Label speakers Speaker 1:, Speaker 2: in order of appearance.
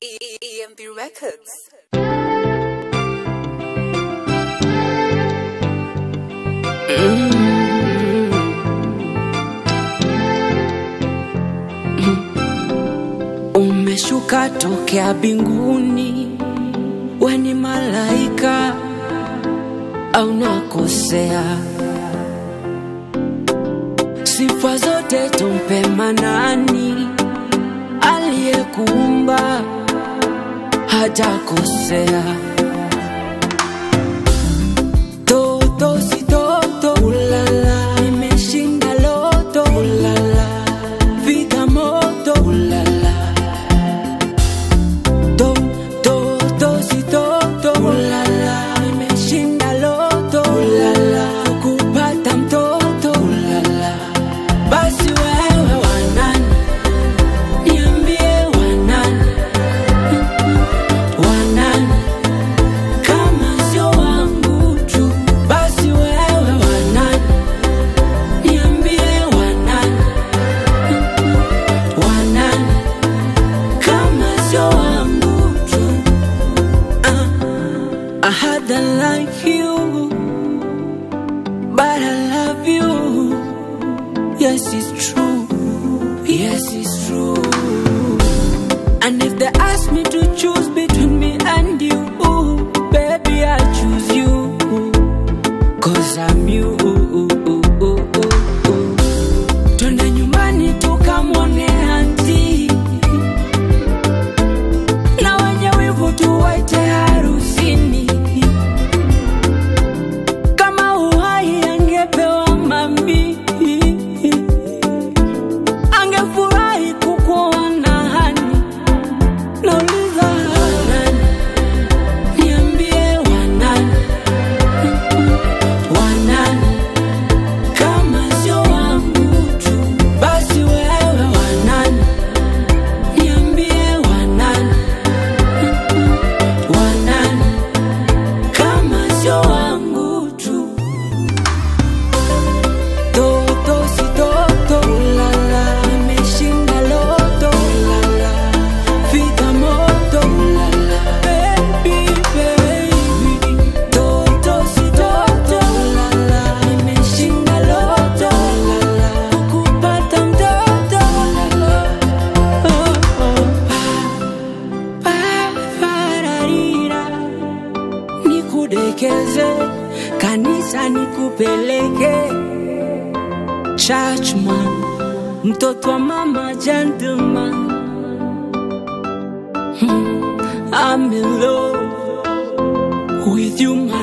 Speaker 1: EMB Records.
Speaker 2: Umeshuka tokea binguni, we ni malaika au nakosea? Sifa zote tumpe Manani, aliyekuumba hajakosea. Toto si toto, ulala, nimeshinda loto, ulala, piga moto, ulala to to to si toto ulala nimeshinda loto ulala kupata mtoto ulala basi wewe wanani niambie wanani wanani kama sio wangu tu basi wewe wanani niambie wanani wanani kama sio wangu tu uh, I had a like you but I love you yes it's true yes it's true and if they ask me to choose between me and you baby I choose you cause I'm you twende nyumbani tukamwone anti na wenye wivu tuwaite harusini. Kama uhai angepewa mami, angefurahi kukuona hani. Nauliza wanani, niambie wanani, wanani kama sio wangu tu, basi wewe wanani, niambie wanani wanani kama sio wangu tu toto si toto ulala nimeshinda loto ulala fika moto ulala baby baby toto si toto ulala nimeshinda loto ulala kupata mtoto ulala oh, oh. Pararira, nikudekeze kanisa nikupeleke churchman mtoto wa mama gentleman hmm, I'm in love with you my